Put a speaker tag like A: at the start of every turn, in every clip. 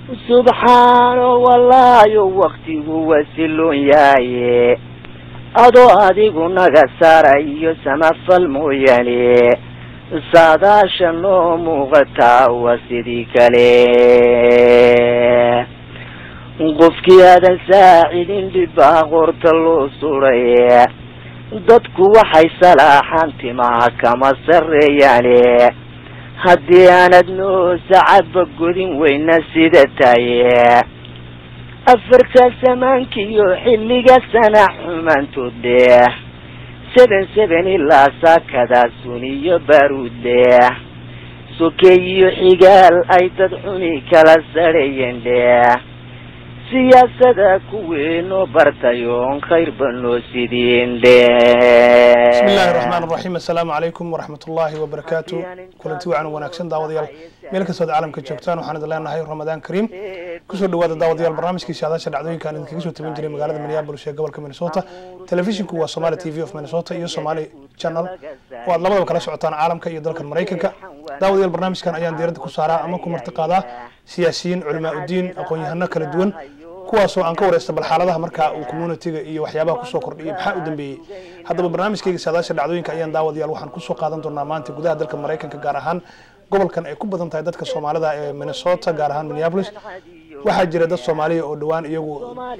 A: subxaano wallaayo waktigu wasilun yaaye adoo adigu naga saarayo samafal mooyaane saadaasha noo muuqataa waa sidii kale qofkii aadan saacidin dhibbaa qorta loo suray dadku waxay salaaxaan timaha kama sarreeyaane haddii aanad noo sacadba godin weyna sida taye afarta samaankiyo xilliga sana xumaantood leh seben seben ilaa saakadaa suniyo baaruud leh sokeeyiyo xigaal ay dad xuni kala sarheeyeen leh siyaasada kuweenoo bartayoon khayrba noo sidiin leh
B: bismi illaahi raxmaan raxiim assalaamu calaykum waraxmat ullaahi wabarakaatu kulanti wacan wanaagsan daawadayaal meel kastood caalamka joogtaan waxaan idin leenahay ramadaan kariim kusoo dhawaada daawadayaal barnaamijkii saadaasha dhacdooyinka aan idinkaga soo tabin jiray magaalada minneapolis ee gobolka minnesota telefishinku waa somali t v of minnesota iyo somali channel oo aad labadaba kala socotaan caalamka iyo dalkan maraykanka daawadayaal barnaamijkan ayaan diiradda ku saaraa ama ku marti qaadaa siyaasiyiin culimaa udiin aqoon-yahano kala duwan kuwaasoo aan ka wareysta bal xaaladaha markaa uu communitiga iyo waxyaabaha kusoo kordhiyay maxaa u dambeeyey haddaba barnaamijkayga saadaasha dhacdooyinka ayaan daawadayaal waxaan kusoo qaadan doonaa maanta gudaha dalka maraykanka gaar ahaan gobolkan ay ku badan tahay dadka soomaalida ee minnesota gaar ahaan minneapolis waxaa jira dad soomaaliya oo dhowaan iyagu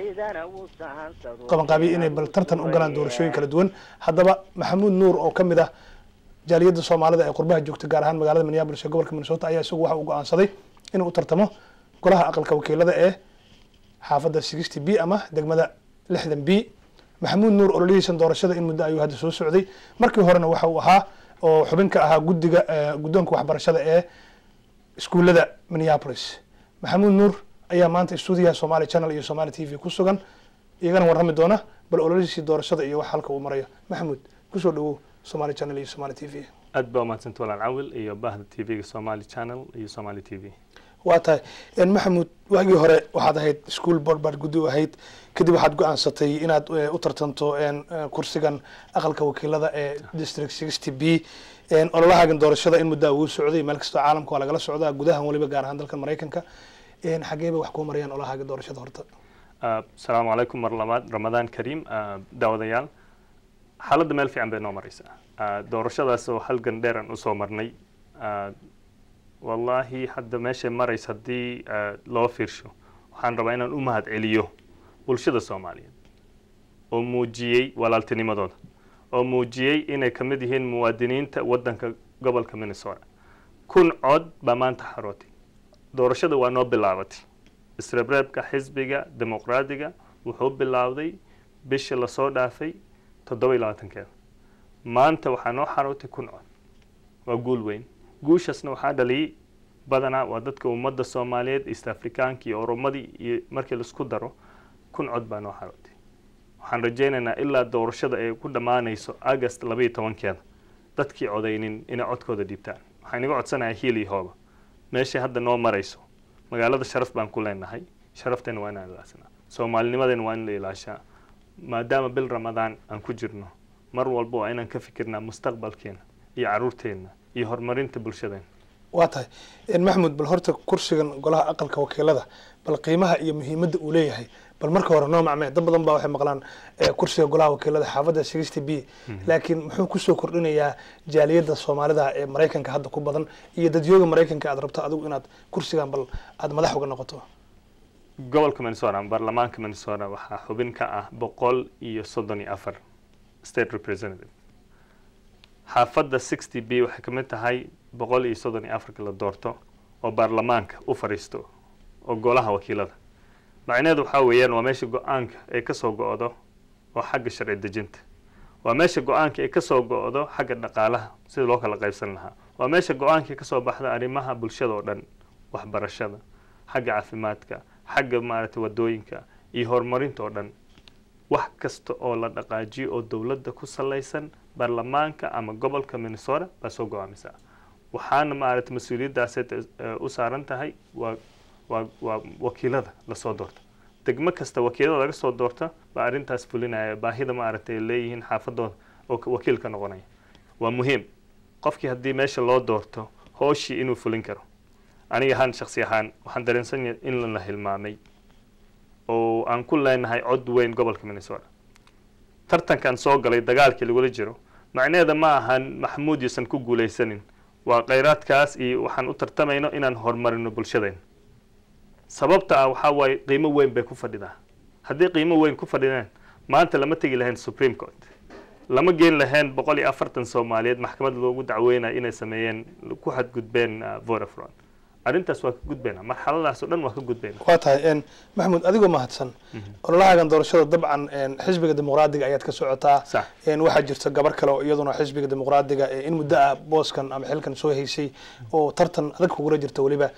B: qabanqaabiya inay bal tartan u galaan doorashooyin kala duwan haddaba maxamuud nuur oo kamid ah jaaliyadda soomaalida ee qurbaha joogta gaar ahaan magaalada minneapolis ee gobolka minnesota ayaa isagu waxa uu go-aansaday inuu u tartamo golaha aqalka wakiilada ee xaafadda sixty b ama degmada lixdan b maxamuud nuur ololihiisan doorashada in muddo ayuu hadda soo socday markii horena waxa uu ahaa oo xubin ka ahaa guddiga guddoonka waxbarashada ee iskuullada minneapolis maxamuud nuur ayaa maanta stuudiyaha somali channel iyo somali t v ku sugan iyagana warrami doona bal ololihiisii doorashada iyo wax halka uu marayo maxamuud kusoo dhawow somali channel iyo somali t v
C: aad baa umahadsanta walaal cawil iyo bahda t v-ga somali channel iyo somali t v
B: waa tahay maxamuud waagii hore waxaad ahayd school board baad guddi u ahayd kadib waxaad go-aansatay inaad u tartanto kursigan aqalka wakiilada ee district sixty b ololahaagan doorashada in muddaa uu socday meel kastoo caalamka waa lagala socdaa gudahan waliba gaar ahaan dalkan maraykanka xageeba wax kuu marayaan ololahaaga doorashada horta
C: asalaamu calaykum mar labaad ramadaan kariim daawadayaal xaaladda meel fiican bay noo maraysaa doorashadaas oo halgan dheer aan usoo marnay wallaahi hadda meeshay maraysa haddii loo fiirsho waxaan rabaa inaan u mahad celiyo bulshada soomaaliyeed oo muujiyey walaaltinimadooda oo muujiyey inay ka mid yihiin muwaadiniinta waddanka gobolka minnesota kun cod baa maanta xarootay doorashada waa noo bilaabatay isreebreebka xisbiga dimuqraadiga wuxuu bilaawday bishii lasoo dhaafay toddoba iyo labaatankeeda maanta waxaa noo xarootay kun cod waa guul weyn guushaasna waxaa dhaliyay badanaa waa dadka ummadda soomaaliyeed east afrikaanka iyo oromadii iyo markii laisku daro kun cod baa noo xarootay waxaan rajaynaynaa ilaa doorashada ay ku dhammaanayso agast labaiyo tobankeeda dadkii codaynin inay codkooda dhiibtaan waxaan inaga codsanayaa hiil iyo hooba meeshay hadda noo marayso magaalada sharaf baan ku leenahay sharafteenna waa inaan ilaashanaa soomaalinimadeenna waa in la ilaashaa maadaama bil ramadaan aan ku jirno mar walba waa inaan ka fikirnaa mustaqbalkeena iyo caruurteenna iyo horumarinta bulshadeena
B: waa tahay maxamuud bal horta kursigan golaha aqalka wakiilada bal qiimaha iyo muhiimadda uu leeyahay bal marka hore noo macmee dad badan baa waxay maqlaan kursiga golaha wakiilada xaafadda sixty b laakiin muxuu kusoo kordhinayaa jaaliyadda soomaalida ee maraykanka hadda ku badan iyo dadyooga maraykanka aad rabto adigu inaad kursigan bal aada madax uga noqoto
C: gobolka minnesota baarlamaanka minnesota waxaa xubin ka ah boqol iyo soddon iyo afar state representative xaafadda sixty b waxay ka mid tahay boqol iyo soddon iyo afarka la doorto oo baarlamaanka u fadhiisto oo golaha wakiilada macnaheedu waxaa weeyaan waa meesha go-aanka ay kasoo go-do oo xagga sharci dejinta waa meesha go-aanka ay kasoo go-do xagga dhaqaalaha sida loo kala qaybsan lahaa waa meesha go-aanka kasoo baxda arrimaha bulshada oo dhan waxbarashada xagga caafimaadka xagga maaragtay wadooyinka iyo horumarinta oo dhan wax kasta oo la dhaqaajiyo oo dowladda ku salaysan baarlamaanka ama gobolka minnesota baa soo go-aamisaa waxaana maaragtay mas-uuliyaddaas u saaran tahay waa waa waa wakiilada lasoo doorta degmo kasta wakiilada laga soo doorta baa arrintaas fulinaya baahida maaragtay leeyihiin xaafadooda oo wakiil ka noqonaya waa muhiim qofkii haddii meesha loo doorto hooshii inuu fulin karo aniga ahaan shaksi ahaan waxaan dareensanyahay in la hilmaamay oo aan ku leenahay cod weyn gobolka minnesota tartankan soo galay dagaalkii lagula jiro macnaheeda ma ahan maxamuud yuusan ku guulaysanin waa khayraadkaas iyo waxaan u tartamayno inaan horumarino bulshadeen sababta ah waxaa waaye qiimo weyn bay ku fadhidaa haddii qiimo weyn ku fadhideen maanta lama tegi lahayn supreme court lama geen lahayn boqol iyo afartan soomaaliyeed maxkamad loogu dacweynayo inay sameeyeen ku xadgudbeen vodafron arrintaas waa ka gudbayna marxaladaas oo dhan waa ka gudbayna
B: waa tahay maxamuud adigoo mahadsan ololahagan doorashada dabcan xisbiga dimuqraadiga ayaad ka socotaa
C: Sax.
B: waxaa jirta gabar kale oo iyaduna xisbiga dimuqraadiga ee in muddo ah booskan ama xilkan soo haysay oo tartan adag kugula jirta weliba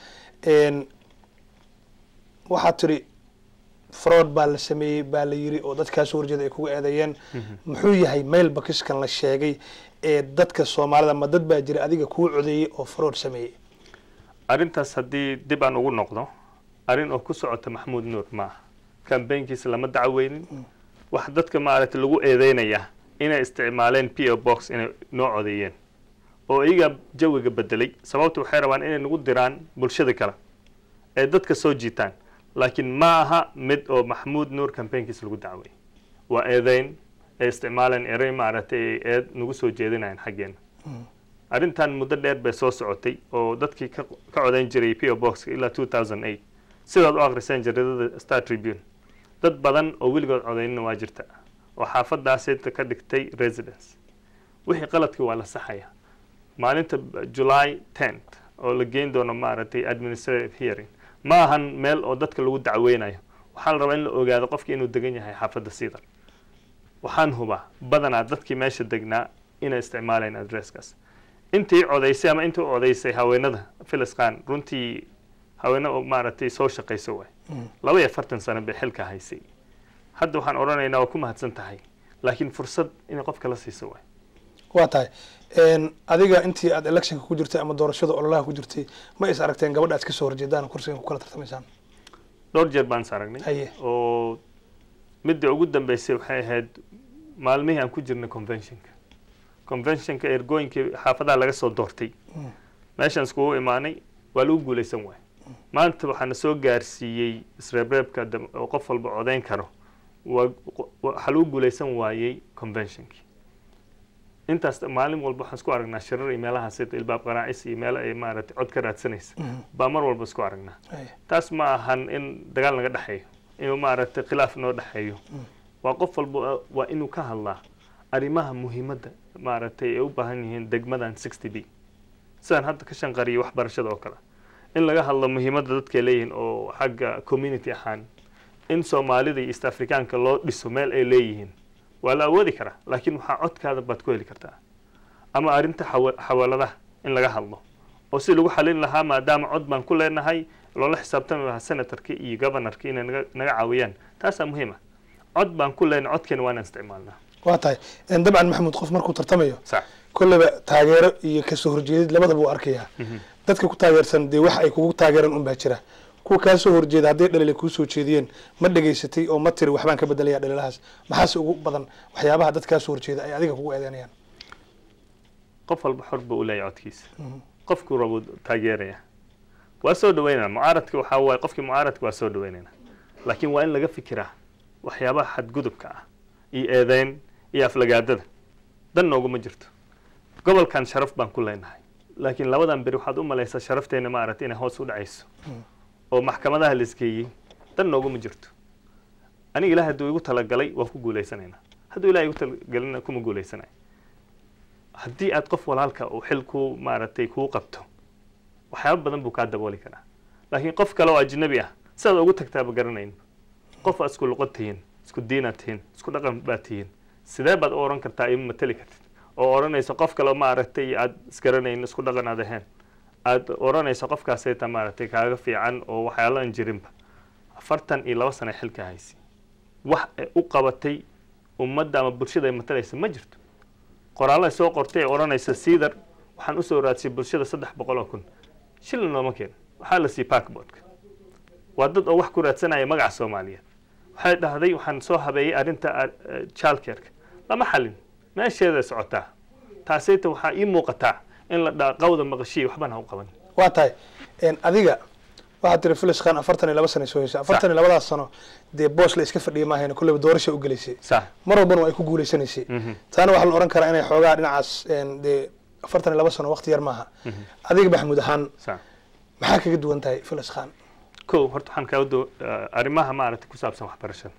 B: waxaad tiri fraud baa la sameeyey baa la yiri oo dadkaa soo horjeeda ay kugu eedeeyeen muxuu yahay mail bakiskan la sheegay ee dadka soomaalida ma dad baa jira adiga kuu codeeyey oo fraud sameeyey
C: arrintaas haddii dib aan ugu noqdo arrin oo ku socota maxamuud nuur maaha kambaynkiisa lama dacweynin wax dadka maaragtay lagu eedeynaya inay isticmaaleen p o box inay noo codeeyeen oo iyaga jawiga bedelay sababta waxay rabaan inay nagu diraan bulshada kale ee dadka soo jiitaan laakiin ma aha mid oo maxamuud nuur kambaynkiisa lagu dacway waa eedeyn ay isticmaaleen erey maaragtay ay eed nagu soo jeedinayan xaggeena arrintan muddo dheer bay soo socotay oo dadkii ka ka codayn jiray p o box ilaa two thousand eight sidaad u akhriseen jaridada star tribune dad badan oo weligood codaynina waa jirta oo xaafadaasi ka dhigtay residence wixii qaladkii waa la saxaya maalinta july tenth oo la geyn doono maaragtay administrative hearing ma ahan meel oo dadka lagu dacweynayo waxaa la rabaa in la ogaado qofki inuu degan yahay xaafadda siidar waxaan hubaa badanaa dadkii meesha degnaa inay isticmaaleen adresskaas intii codaysay ama intii u codaysay haweenada filisqaan runtii haweene oo maaragtay soo shaqaysa waay laba iyo afartan sano bay xilka haysay hadda waxaan odhanaynaa waa ku mahadsan tahay laakiin fursad inay qofka la siiso waay
B: waa tahay adiga intii aad electionka ku jirtay ama doorashada ololaha ku jirtay ma is aragteen gabadha aad kasoo horjeedaan kursigan ku kala tartamaysaan
C: dhowr jeer baan is aragnay
B: Haye.
C: oo midda ugu dambeysay waxay ahayd maalmihii aan ku jirnay conventionka conventionka ergooyinkii xaafadaha laga soo doortay meeshaan iskugu imaanay waa lagu guulaysan waay maanta waxaana soo gaarsiiyey isreebreebka dam- oo qof walba codayn karo waa waxaa lagu guulaysan waayey conventionkii intaas maalin walba waxaan isku aragnaa shirar iyo meelahaas sida ilbaab qaraacis iyo meelo ay maaragtay cod ka raadsanaysa baa mar walba isku aragnaa
B: Haye.
C: taas ma ahan in dagaal naga dhexeeyo inuu maaragtay khilaaf noo dhexeeyo waa qof walba waa inuu ka hadlaa arrimaha muhiimadda maaragtay ay u baahan yihiin degmadan sixty b sidaan hadda ka shanqariyay waxbarashada oo kale in laga hadlo muhiimadda dadkay leeyihiin oo xagga community ahaan in soomaalida iyo east africaanka loo dhiso meel ay leeyihiin waa la awoodi karaa laakiin waxaa codkaada baad ku heli kartaa ama arrinta xawa- xawaaladaha in laga hadlo oo si lagu xalin lahaa maadaama cod baan ku leenahay loola xisaabtami lahaa senatorka iyo governorka inay naga naga caawiyaan taasaa muhiima cod baan ku leenahay codkeena waa inaan isticmaalnaa
B: waa tahay dabcan maxamuud qof markuu tartamayo
C: sax
B: kolleyba taageero iyo kasoo horjeedid labadaba uu arkayaa dadka ku taageersan dee wax ay kugu taageeraan un baa jira kuwa kaa soo horjeeda hadday dhalile kuu soo jeediyeen ma dhegaysatay oo ma tiri waxbaan ka bedelayaa dhalilahaas maxaase ugu badan waxyaabaha dad kaa soo horjeeda ay adiga kugu eedeynayaan
C: qof walba xor buu u leeyahay codkiisa qofkuu rabo taageeraya waa soo dhaweynana mucaaradka waxaa waaye qofkii mucaaradka waa soo dhaweynayna laakiin waa in laga fikiraa waxyaabaha xadgudubka ah iyo eedeyn iyo aflagaadada dan nooguma jirto gobolkan sharaf baan ku leenahay laakiin labadan beri waxaad u malaysaa sharafteena maaragtay inay hoos u dhacayso oo maxkamadaha la isgeeyey dan nooguma jirto aniga ilaah hadduu igu talagalay waan ku guulaysanaynaa hadduu ilaah igu talagalina kuma guulaysanayo haddii aad qof walaalka uu xil ku maaragtay kuu qabto waxyaaba badan buu kaa dabooli karaa laakiin qof kale oo ajnabi ah sidaad ugu tagtaaba garanayn qof aad isku luqad tihiin isku diinaad tihiin isku dhaqan baad tihiin sidee baad u oran kartaa ima mateli kartid oo odhanaysa qof kale maaragtay aad isgaranayn isku dhaqan aad ahayn aad odhanaysa qofkaasayta maaragtay kaaga fiican oo waxyaalo aan jirinba afartan iyo laba sano ay xilka haysi wax ay u qabatay ummadda ama bulshada ay matalaysa ma jirto qoraallo ay soo qortay ay odhanaysa siidar waxaan usoo raadsiyay bulshada saddex boqol oo kun shilin looma keen waxaa la siiyey backboardka waa dad oo wax ku raadsanaya magaca soomaaliyeed waxay dhahday waxaan soo habeeyey arrinta childcareka lama xalin meesheeday socotaa taasayta waxaa ii muuqataa in la dhaa qawda maqashiya waxbaan ha u qaban
B: waa tahay Een, adiga waxaad tiri filis khan afartan iyo laba sano soo heshay afartan iyo labadaas sano dee boos la iska fadhiya maahayn kolleyba doorasha u gelaysay
C: sax
B: mar walbana waa ay ku guuleysanaysay
C: Mhm.
B: taana waxaa la oran karaa inay xoogaa dhinacaas een, dee afartan iyo laba sano waqti yar maaha adiga maxamuud ahaan
C: sax
B: maxaa kaga duwan tahay filis khan
C: ko horta waxaan kaga do arrimaha maaragtay ku saabsan waxbarashada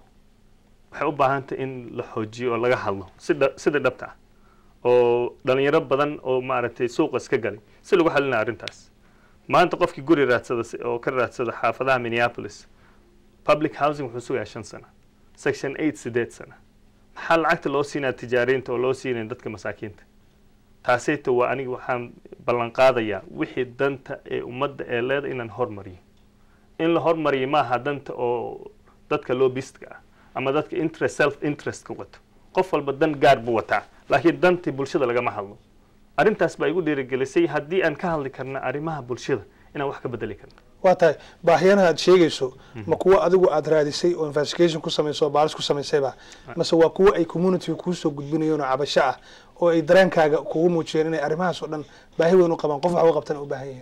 C: waxay u baahan tahay in la xoojiyo oo laga hadlo sida sida dhabta ah oo dhalinyaro badan oo maaragtay suuqa iska galay si lagu xalinaya arrintaas maanta qofkii guri raadsada si- oo ka raadsada xaafadaha minneapolis public housing wuxuu sugayaa shan sano section eight sideed sano maxaa lacagta loo siinaya tijaariinta oo loo siinaya dadka masaakiinta taasayta waa aniga waxaan ballan qaadayaa wixii danta ee ummadda ee leeda inaan hormariyo in la hormariyo maaha danta oo dadka lobbyistka ah ama dadka interest self interest ka wato qof walba dan gaar buu wataa laakiin dantii bulshada lagama hadlo arrintaas baa igu dhiirigelisay haddii aan ka hadli karna arrimaha bulshada inaan wax ka bedeli karno
B: waa tahay baahiyanaha aad sheegayso ma kuwa adigu aad raadisay oo investigation ku samayso oo baaris ku samaysayba mase waa kuwa ay community kuusoo gudbinayeen oo cabasho ah oo ay dareenkaaga kugu muujiyeen inay arrimahaas oo dhan baahi weyn u qabaan qof waxba qabtana u baahan yihiin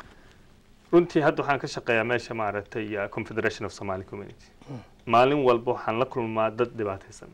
C: runtii hadda waxaan ka shaqeeyaa meesha maaragtay uh, confederation of somali community maalin walba waxaan la kulmaa dad dhibaataysan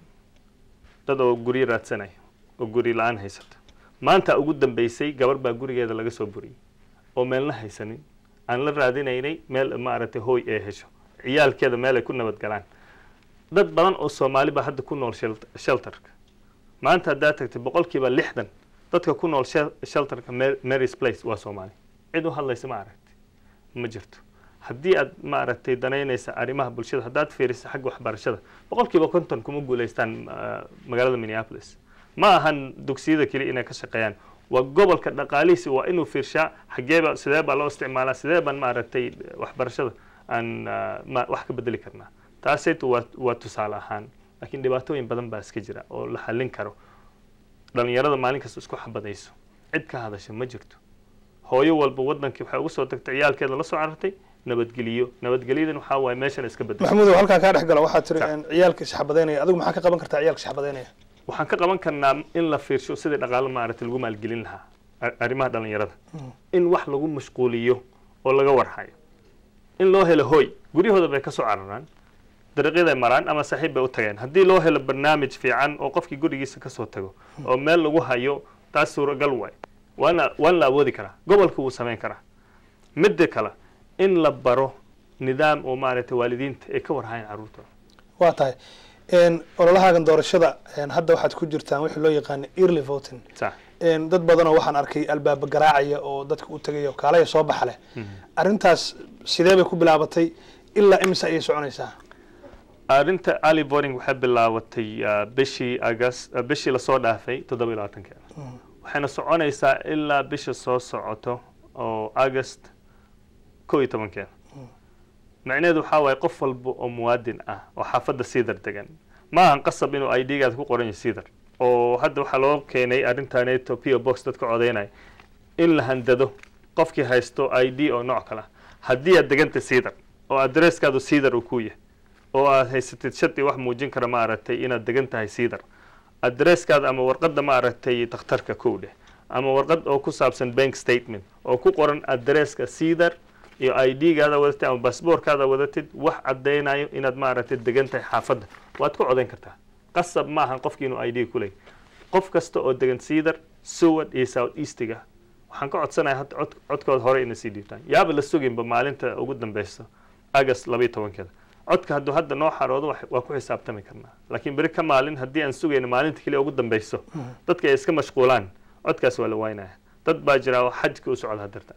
C: dad oo guryo raadsanaya oo guri la-aan haysata maanta ugu dambeysay gabar baa gurigeeda laga soo buriyey oo meelna haysanin aan la raadinaynay meel maaragtay hooy ee hesho ciyaalkeeda meel ay ku nabadgalaan dad badan oo soomaali baa hadda ku nool shelt- shelterka maanta haddaad tagtay boqolkiiba lixdan dadka ku nool shel- shelterka Mar- marys place waa soomaali cid u hadlaysa ma aragti ma jirto haddii aad maaragtay danaynaysa arrimaha bulshada haddaad fiiriso xagga waxbarashada boqolkiiba konton kuma guulaystaan ah, magaalada minneapolis ma ahan dugsiyada keliya inay ka shaqeeyaan waa gobolka dhaqaalihiisi waa inuu fiirshaa xageeba sidee baa loo isticmaalaa sidee baan maaragtay waxbarashada aan ah, ma- wax ka bedeli karnaa taasaytu waa waa tusaale ahaan laakiin dhibaatooyin badan baa iska jira oo la xallin karo dhalinyarada maalin kasta isku xabadayso cid ka hadasha ma jirto hooyo walba wadankii waxay ugu soo tagtay ciyaalkeeda la soo carartay nabadgeliyo nabadgelyadan waxaa waaye meeshan iska bedel
B: maxamuudow halkaa kaa dhex gala waxaad tiri
C: Sax.
B: een, ciyaalka isxabadeynaya adigu maxaa ka qaban kartaa ciyaalka isxabadeynaya
C: waxaan ka qaban karnaa in la fiirsho sidii dhaqaale maaragtay lagu maalgelin lahaa ar- arrimaha dhalinyarada in wax lagu mashquuliyo oo laga warhayo in loo helo hooy guryahooda bay ka soo cararaan dariiqyaday maraan ama saaxiib bay u tageen haddii loo helo barnaamij fiican oo qofkii gurigiisa kasoo tago oo meel lagu hayo taas suuragal waay waana waan la awoodi karaa gobolka wuu samayn karaa midda kale in la baro nidaam oo maaragtay waalidiinta ay ka warhayaan carruurtooda
B: waa tahay een, ololahaagan doorashada een, hadda waxaad ku jirtaan wixii loo yaqaana early voting
C: sax
B: een, dad badanoo waxaan arkay albaaba garaacaya oo dadka u tagay oo kaalaya soo baxa leh arrintaas sidee bay ku bilaabatay ilaa imise ayay soconaysaa
C: arrinta ali boring waxay bilaabatay ah, bishii agast ah, bishii lasoo dhaafay toddoba iyo labaatankeeda waxayna soconaysaa ilaa bisha soo socoto oo agast kow iyo tobankeeda macnaheedu waxaa waaye qof walba oo muwaadin ah oo xaafadda siidar degan ma ahan qasab inuu i d-gaada ku qoran yahay siidar oo hadda waxaa loo keenay arrintaneeto p o box dadka codeynaya in la handado qofkii haysto i d oo nooc kale ah haddii aad deganta siidar oo adresskaadu siidar uu ku yahay oo aad haysatid shardi wax muujin kara maaragtay inaad degan tahay siidar adresskaada ama warqadda maaragtay takhtarka kow dheh ama warqad oo ku saabsan bank statement oo ku qoran adresska siidar iyo i d-gaada wadatid ama baasboorkaada wadatid wax caddaynayo inaad maaragtay degan tahay xaafadda waad ku codayn kartaa qasab maahan qofki inuu i d ku leey qof kasta oo degan siidar seward iyo south eastiga waxaan ka codsanaya hadda cod codkooda hore inay sii dhiibtaan yaaba la suginba maalinta ugu dambeysa agast laba iyo tobankeeda codka hadduu hadda noo xaroodo wax- waa ku xisaabtami karnaa laakiin beri ka maalin haddii aan sugayno maalinta keliya ugu dambeyso dadka ay iska mashquulaan codkaas waa la waynaya dad baa jira oo xajka u socda hadartan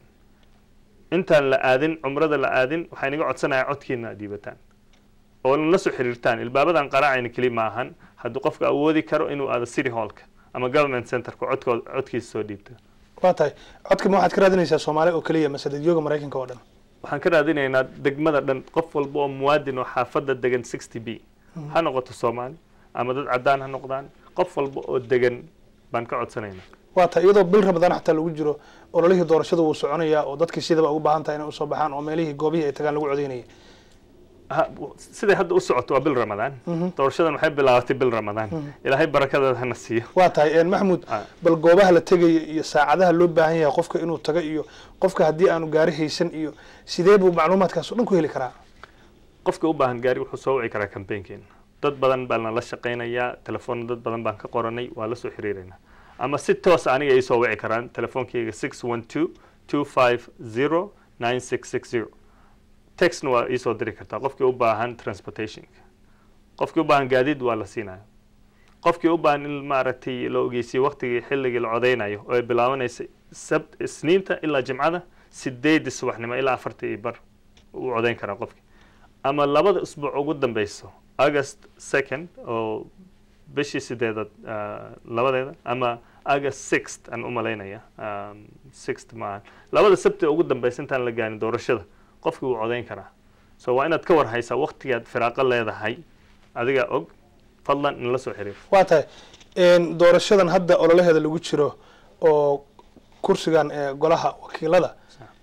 C: intaan la aadin cumrada la aadin waxaa inaga codsanaya codkiina aad dhiibataan oo la soo xiriirtaan ilbaabadan qaraacayna keli ma ahan hadduu qofka awoodi karo inuu aado city hallka ama government centerka codkood codkiisa soo dhiibto
B: waa tahay codka ma waxaad ka raadinaysaa soomaali oo keliya mase dadyooga maraykanka oo dhan
C: waxaan ka raadinaynaa degmada dhan qof walba oo muwaadin oo xaafadda degan sixty b ha noqoto soomaali ama dad caddaan ha noqdaan qof walba oo degan baan ka codsanaynaa
B: waa tahay iyadoo bil ramadaan xataa lagu jiro ololihii doorashada wuu soconayaa oo dadkii sidaba ugu baahan tahay inay usoo baxaan oo meelihii goobihii ay tagaan lagu codeynayay
C: ha- siday hadda u socoto waa bil ramadaan doorashadan waxay bilaabatay bil ramadaan ilaahay barakadeeda hana siiyo
B: waa tahay een, maxamuud
C: Ah.
B: bal goobaha la tegaya iyo saacadaha loo baahan yahay qofka inuu tago iyo qofka haddii aanu gaari haysan iyo sidee buu macluumaadkaas o dhan ku heli karaa
C: qofka u baahan gaari wuxuu soo wici karaa kambeynkeena dad badan baan nala shaqaynayaa telefoon dad badan baan ka qoranay waa la soo xiriiraynaa ama si toos aniga ay soo wici karaan telefoonkeyga six one two two five zero nine six six zero textna waa iisoo diri kartaa qofkii u baahan transportationka qofkii u baahan gaadiid waa la siinaya qofkii u baahan in maaragtay la ogeysiyo waqtigii xilligii la codeynayo oo ay bilaabanaysa sabt isniinta ilaa jimcada sideedii subaxnimo ilaa afartii iyo bar uu codeyn karaa qofkii ama labada usbuuc ugu dambeyso august second oo bishii sideedaad ah, labadeeda ama august sixth aan u malaynaya um, sixth maahan labada sabti ugu dambeysa intaan la gaarin doorashada qofkii wuu codeyn karaa so waa inaad ka war haysaa waqtigaad firaaqo leedahay adigaa og fadlan in la soo xiriir
B: waa tahay een, doorashadan hadda ololaheeda lagu jiro oo kursigan ee golaha wakiilada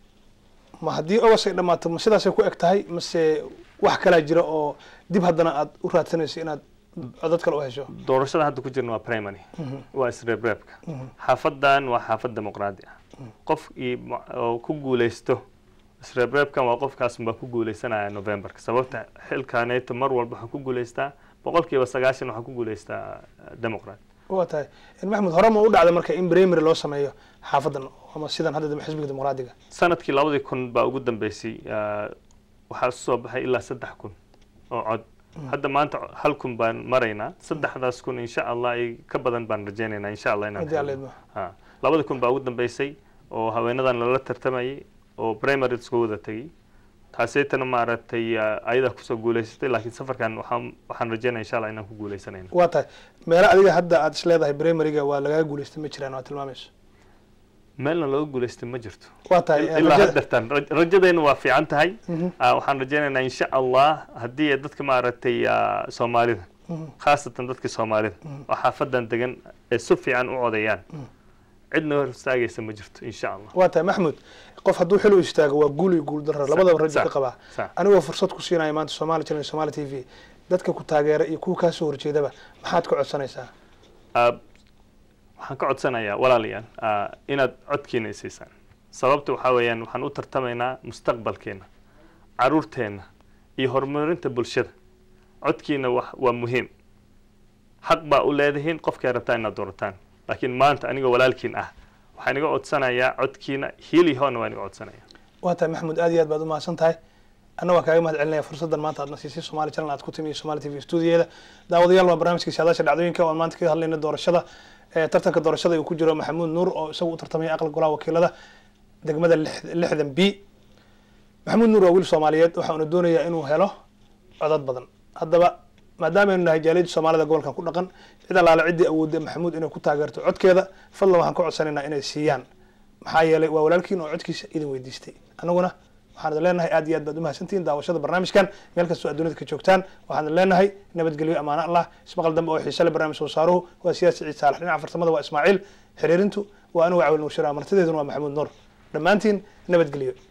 B: ma haddii ogas ay dhammaato ma sidaasay ku eg tahay mase wax kalaa jira oo dib haddana aad u raadsanayso inaad codad kale u hesho
C: doorashada hadda ku jirna waa primary waa isreebreebka xaafadan waa xaafad dimuqraadi ah qof ii ma- oo ku guuleysto isreebreebkan waa qofkaas baa ku guuleysanaya novemberka sababta xilkaneeto mar walba waxaa ku guuleystaa boqolkiiba sagaashan waxaa ku guuleystaa democrat
B: waa tahay een, maxamuud hore ma u dhacda marka in primary loo sameeyo xaafadan ama sidan hadda dam- xisbiga dimuqraadiga
C: sanadkii labadii kun baa ugu dambeysay ah, waxaa soo baxay ilaa saddex kun oo cod hadda maanta hal kun baan maraynaa saddexdaas kun insha allah ay ka badan baan rajaynaynaa insha allah inaan
B: Haddii Alla
C: helno.
B: idmo.
C: Ha. labada kun baa ugu dambeysay oo haweenadan lala tartamayay oo primary isku wada tegay taaseytana maaragtay ah, ayadaa kusoo guuleysatay laakiin safarkan waxaan waxaan rajaynaya insha allah inaan ku guuleysanayno
B: waa tahay meelo adiga hadda aad is leedahay primaryga waa lagaga guuleystay ma jiraan waa tilmaamayso
C: meelna looga guuleystay ma jirto
B: waa tahay een,
C: ilaa
B: rajada-
C: haddeertan raj- rajadeena waa fiican tahay
B: Mhm.
C: Ah, waxaan rajaynaynaa insha allah haddii ay dadka maaragtay ah, soomaalida khaasatan dadka soomaalida oo xaafadan degan ay si fiican u codayaan cidna hor istaagaysa ma jirto insha allah
B: waa tahay maxamuud qof hadduu xil u istaago waa guul iyo guul darro labadaba rajo
C: sax,
B: ka qabaa
C: sax.
B: anigoo fursad ku siinaya maanta somali channel somali t v dadka ku taageera iyo kuwa kaa soo horjeedaba maxaad ka codsanaysaa
C: Ah, waxaan ka codsanayaa walaalayaal ah, inaad codkiina isiisaan sababta waxaa weeyaan waxaan u tartamaynaa mustaqbalkeena caruurteena iyo horumarinta bulshada codkiina wax- waa muhiim xaq baa u leedihiin qofkay rabtaa inaad doorataan laakiin maanta anigoo walaalkiin ah waxaan iga codsanayaa codkiina hiili hoona waan iga codsanaya
B: waa tahay maxamuud aad iyo aad baad u mahadsan tahay anna waan kaaga mahad celinaya fursaddan maanta aadna siisay somali channel aad ku timi iyo somali t v stuudiyeeda daawadayaal waa barnaamijka saadaasha dhacdooyinka waan maanta kaga hadlayna doorashada ee tartanka doorashada uu ku jiro maxamuud nuur oo isagu u tartamaya aqal golaha wakiilada degmada lix- lixdan b maxamuud nuur waa wiil soomaaliyeed waxauna doonayaa inuu helo codad badan haddaba maadaamaaynu nahay jaaliyadda soomaalida gobolkan ku dhaqan cid allaale ciddii awoodda maxamuud inay ku taageerto codkeeda fadlan waxaan ka codsanaynaa inay siiyaan maxaa yeelay waa walaalkiin oo codkiisa idin weydiistay annaguna waxaan idin leenahay aad iyo aad baad u mahadsantihiin daawashada barnaamijkan meel kastoo adduunyada ka joogtaan waxaan idin leenahay nabadgelyo amaano allah ismaqal dambe oo xiise le barnaamij soo saaruhu waa siyaasi ciid saalax dhinaca farsamada waa ismaaciil xiriirintu waa anigu cawil nuur shira martideeduna waa maxamuud nuur dhammaantiin nabadgelyo